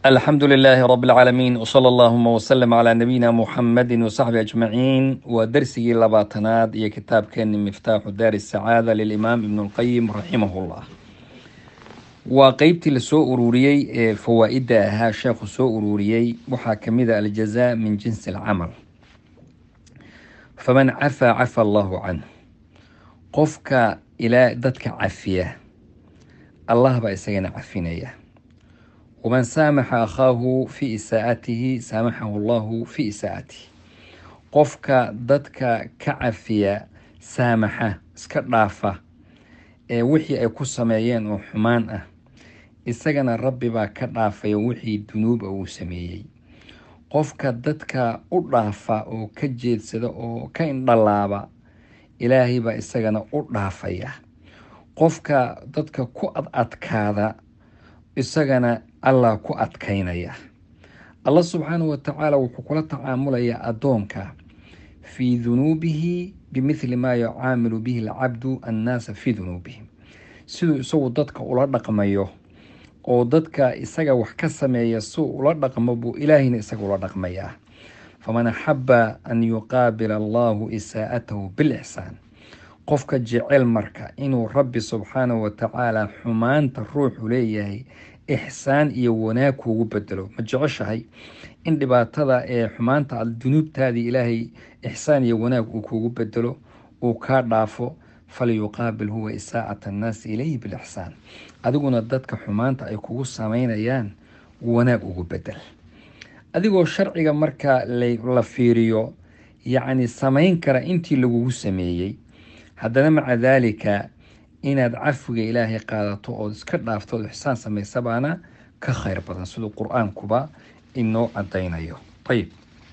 الحمد لله رب العالمين وصلى اللهم وسلم على نبينا محمد وصحبه أجمعين ودرسي لباتناد يا كتاب كان مفتاح دار السعادة للإمام ابن القيم رحمه الله وقيبتي لسوء أروريي فوائد ها شيخ سوء أروريي محاكمة الجزاء من جنس العمل فمن عفى عفى الله عنه قفك إلى دتك عفية الله بأسينا عفينيه ومن سامح أخاه في إساءته سامحه الله في إساءته qofka dadka ka cafiya saamaxa iska dhaafa ee wixii ay ku sameeyeen oo xumaan ah isagana rabbi baa ka dhaafaya wixii dunuuba uu sameeyey qofka dadka u dhaafa oo ka jeedsada oo ka indhalaaba ilaahay baa isagana u dhaafaya qofka dadka ku ad adkaada isagana allah ku adkaynaya allah subxaanahu watacaala wuxuu kula tacaamulayaa addoonka fii dunuubihi bimithli maa yucaamilu bihi alcabdu annaasa fii dunuubihim siduu isagu dadka ula dhaqmayo oo dadka isaga wax ka sameeya suu ula dhaqmo buu ilaahayna isaga ula dhaqmayaa faman axaba an yuqaabila allahu isaa'atahu bilixsaan qofka jecel marka inuu rabbi subxaanahu watacaala xumaanta ruuxu leeyahay ixsaan iyo wanaag kuugu bedelo ma jeceshahay in dhibaatada ee xumaanta dunuubtaadii ilaahay ixsaan iyo wanaag uu kuugu bedelo uu kaa dhaafo falyuqaabil huwa isaacata annaasi ilayhi bilixsaan adiguna dadka xumaanta ay kugu sameynayaan wanaag ugu bedel adigoo sharciga marka la fiiriyo yacni samayn kara intii lagugu sameeyey haddana maca daalika inaad cafiga ilaahay qaadato ood iska dhaafto ood ixsaan samaysa baana ka khayr badan siduu qur-aankuba inoo cadaynayo ayib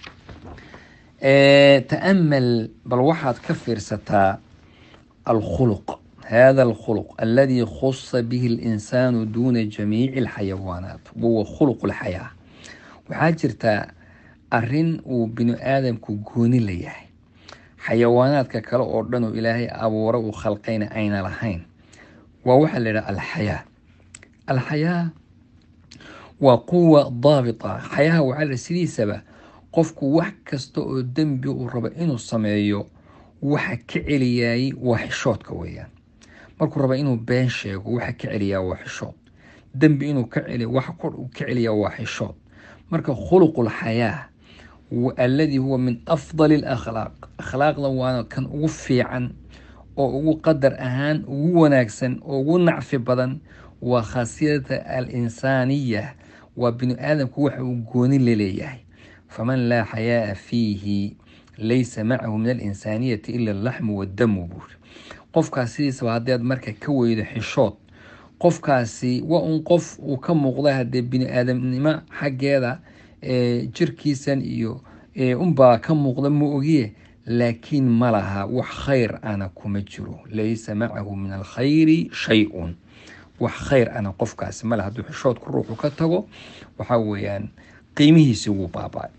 ta'amal bal waxaad ka fiirsataa alkhuluq hada alkhuluq aladi khusa bihi اlinsaanu duuna jamiici alxayawaanaat wahuwa khuluq lxayaa waxaa jirtaa arin uu bini aadamku gooni la yahay xayawaanaadka kale oo dhan oo ilaahay abuura uu khalqayna ayna lahayn waa waxaa la yidhaha alxayaa alxayaa waa quwa daabita xayaha waxaa la sidiisaba qofku wax kasta oo dembi uu rabo inuu sameeyo waxa ka celiyaayey waa xishoodka weeyaan markuu raba inuu been sheego waxa ka celiyaa waa xishood dembi inuu ka celiyo waxa kor uu ka celiyaa waa xishood marka khuluqul xayaa alladii huwa min afdali alakhlaaq akhlaaqda waana kan ugu fiican oo ugu qadar ahaan ugu wanaagsan oo ugu nacfi badan waa khaasiyata alinsaaniya waa bini aadamku waxa uu gooni laleeyahay faman laa xayaaa fiihi laysa macahu min alinsaaniyati ila allaxmu waddamu buuri qofkaas sidiisaba haddaad marka ka weydo xishood qofkaasi waa un qof uu ka muuqda haddee bini aadamnimo xaggeeda jirkiisan iyo unbaa ka muuqda ma ogiye laakiin ma laha wax khayr ana kuma jiro laysa macahu min alkhayri shay-un wax khayr ana qofkaasi male hadduu xishoodku ruuxu ka tago waxaa weeyaan qiimihiisi wuu baaba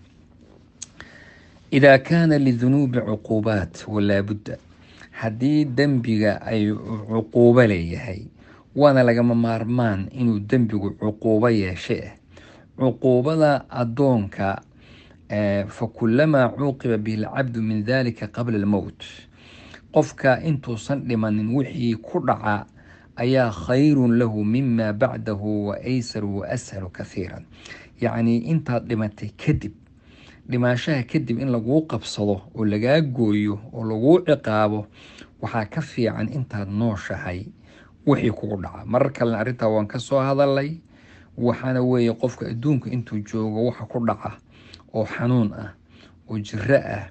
idaa kaana lidunuubi cuquubaat walaabudda haddii dembiga ay cuquubo leeyahay waana lagama maarmaan inuu dembigu cuquubo yeeshe ah cuquubada addoonka fakulamaa cuuqiba bihi alcabdu min dalika qabla almowt qofka intuusan dhimanin wixii ku dhaca ayaa khayrun lahu mima bacdahu wa aysaru wa ashalu kathiiran yacnii intaad dhimatay kadib dhimaashaha kadib in laguu qabsado oo lagaa gooyo oo laguu ciqaabo waxaa ka fiican intaad nooshahay wixii kugu dhaca marar kalena arrintaa waan ka soo hadalay waxaana weeye qofka adduunka intuu joogo waxa ku dhaca oo xanuun ah oo jiro ah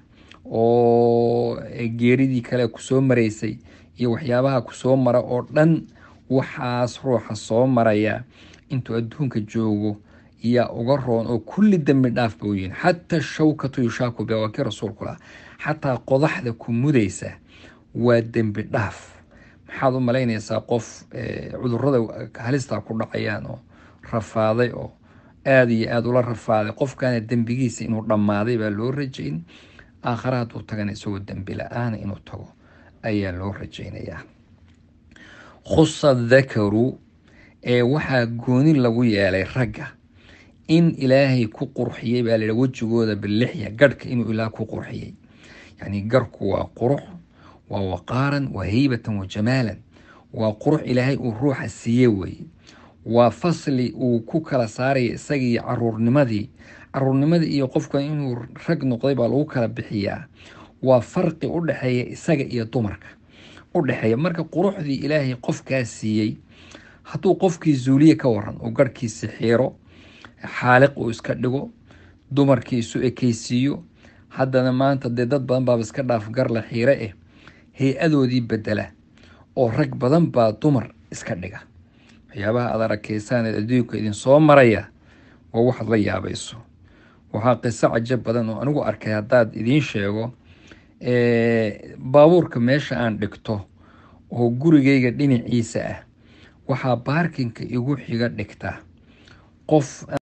oo geeridii kale kusoo maraysay iyo waxyaabaha kusoo mara oo dhan waxaas ruuxa soo maraya intuu adduunka joogo yaa uga roon oo kulli dembi dhaaf ba uyihin xataa shawkatu yushaaku biha waa kii rasuulku laha xataa qodaxda ku mudaysa waa dembi dhaaf maxaad u malaynaysaa qof cudurada halistaa ku dhacayaan oo rafaaday oo aada iyo aada ula rafaaday qofkana dembigiisa inuu dhammaaday baa loo rajayn aakhare hadduu tagana isagoo dembi la-aana inuu tago ayaa loo rajaynayaa khusa dakaru ee waxaa gooni lagu yeelay ragga in ilaahay ku qurxiyey baa layihi wejigooda bilixya garhka inuu ilaah ku qurxiyey yacni garhku waa qurux waa waqaaran waa heybatan wa jamaalan waa qurux ilaahay uu ruuxa siiye weeye waa fasli uu ku kala saaraya isagii caruurnimadii caruurnimadii iyo qofkan inuu rag noqday baa lagu kala bixiyaa waa farqi u dhexeeya isaga iyo dumarka u dhexeeya marka quruxdii ilaahay qofkaa siiyey hadduu qofkii zuuliye ka waran uu garhkiisi xiiro xaaliq uu iska dhigo dumarkii isu ekeysiiyo haddana maanta dee dad badan baaba iska dhaaf garla xiire eh hay-adoodii bedela oo rag badan baa dumar iska dhiga waxyaabaha aad arakeysaan ee adduunka idin soo maraya waa waxaad la yaabayso waxaa qiso cajab badan oo anigu arkay haddaad idiin sheego baabuurka meesha aan dhigto oo gurigayga dhinaciisa ah waxaa baarkinka igu xiga dhigta qof